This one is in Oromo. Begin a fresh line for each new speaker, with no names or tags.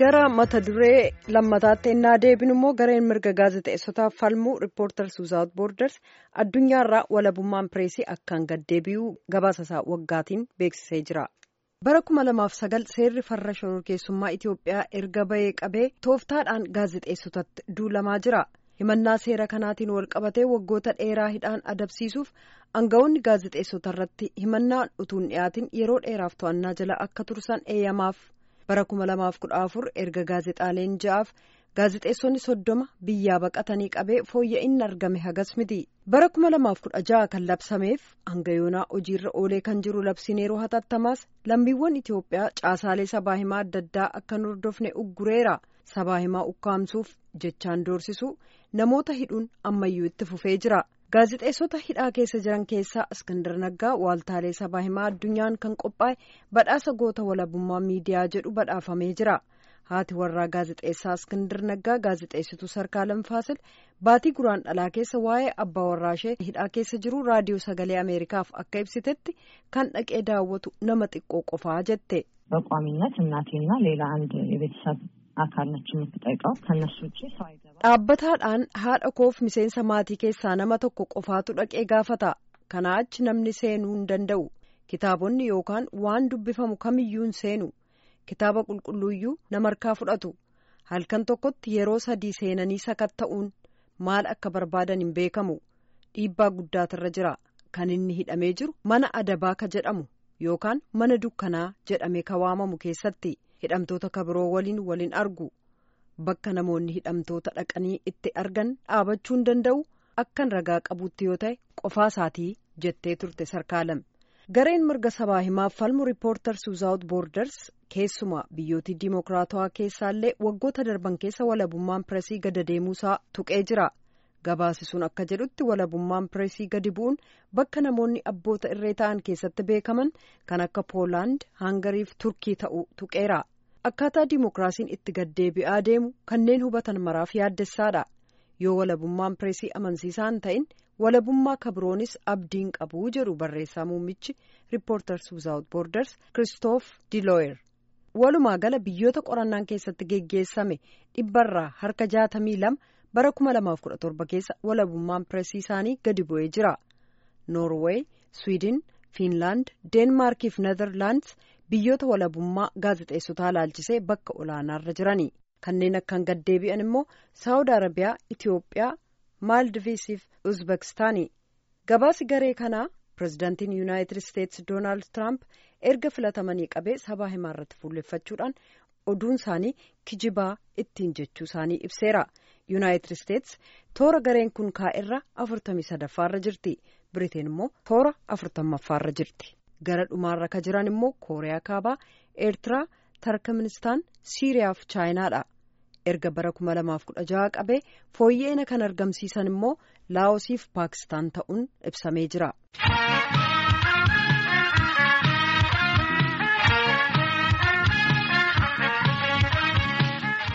gara mata duree lammataatti ennaa deebinu immoo gareen mirga gaazexeessotaaf falmuu riippoortar suuzaawut boorders addunyaarraa walabummaan pireesii akkaan gaddeebi'uu gabaasasaa waggaatiin beeksisee jira. bara 2009 seerri farra shororkeessummaa Itiyoophiyaa erga bahee qabee tooftaadhaan gaazexeessotatti duulamaa jira. himannaa seera kanaatiin wal qabatee waggoota dheeraa hidhaan adabsiisuuf aangawoonni gaazexeessota irratti himannaan utuun dhiyaatin yeroo dheeraaf to'annaa jala akka tursan eeyyamaaf bara 2014 erga gaazexaaleen ja'aaf gaazexeessonni soddoma biyyaa baqatanii qabee fooyya'inni argame hagas miti bara 2016 kan labsameef hanga yoonaa hojiirra oolee kan jiru labsiin yeroo hatattamaas lammiiwwan Itiyoophiyaa caasaalee sabaa himaa adda addaa akka hin hordofne uggureera. sabaa himaa ukkaamsuuf jechaan doorsisu namoota hidhuun ammayyuu itti fufee jira gaazexeessota hidhaa keessa jiran keessaa iskandar naggaa waaltaalee sabaa himaa addunyaan kan qophaa'e badhaasa goota walabummaa miidiyaa jedhu badhaafamee jira haati warraa gaazexeessaa iskandar naggaa gaazexeessituu sarkaalam faasil baatii guraan dhalaa keessa waa'ee abbaa warraa ishee hidhaa keessa jiru raadiyoo sagalee ameerikaaf akka ibsitetti kan dhaqee daawwatu nama xiqqoo qofaa jette.
በቋሚነት እናቴና ሌላ አንድ የቤተሰብ አካል ነች የምትጠይቀው ከነሱ ውጭ ሰው አይገባም።
dhaabbataadhaan haadha koof miseensa maatii keessaa nama tokko qofaatu dhaqee gaafata kanaa achi namni seenuu hin danda'u kitaabonni yookaan waan dubbifamu kamiyyuu hin seenu kitaaba qulqulluuyyuu nama harkaa fudhatu halkan tokkotti yeroo sadii seenanii sakatta'uun maal akka barbaadan hin beekamu dhiibbaa guddaatarra jira kan inni hidhamee jiru mana adabaa ka jedhamu yookaan mana dukkanaa jedhame ka waamamu keessatti. hidhamtoota kabiroo waliin waliin argu bakka namoonni hidhamtoota dhaqanii itti argan dhaabachuu hin danda'u akkan ragaa qabuutti yoo ta'e qofaa isaatii jettee turte sarkaalam gareen mirga sabaa himaaf falmu riippoortar suuzaawut boorders keessumaa biyyootii diimokiraatawaa keessaallee waggoota darban keessa walabummaan pireesii gada deemuusaa tuqee jira gabaasisuun akka jedhutti walabummaan pireesii gadi bu'uun bakka namoonni abboota irree ta'an keessatti beekaman kan akka poolaand hangariif turkii ta'uu tuqeera. akkaataa diimokiraasiin itti gaddeebi'aa deemu kanneen hubatan maraaf yaaddessaadha yoo walabummaan pireesii amansiisaan ta'in walabummaa kabiroonis abdiin qabuu jedhu barreessaa muummichi riippoortar suuzaawut boorders kiristoof dilooyer walumaa gala biyyoota qorannaan keessatti geggeessame dhibbarraa harka jaatamii lama bara 2017 keessa walabummaan pireesii isaanii gadi bu'ee jira noorweey swiidin fiinlaand deenmaarkiif neezerlaandis biyyoota walabummaa gaazexeessotaa laalchisee bakka olaanaarra jirani kanneen akkaan gaddeebi'an immoo saawud arabiyaa itiyoophiyaa maaldiviisiif uzbekistaani gabaasi garee kanaa pirezidaantiin yuunaayitid isteetsi doonaald tiraamp erga filatamanii qabee sabaa himaa irratti fuulleffachuudhaan oduun isaanii kijibaa ittiin jechuu isaanii ibseera yuunaayitid isteetsi toora gareen kun kaa'erra afurtamii sadaffaarra jirti biriteen immoo toora afurtammaffaarra jirti. gara dhumaarra ka jiran immoo kooriyaa kaabaa eertiraa tarkmenistaan siiriyaa fi chaayinaadha erga bara 2016 qabee fooyya'ina kan argamsiisan immoo laawosiif paakistaan ta'uun ibsamee jira.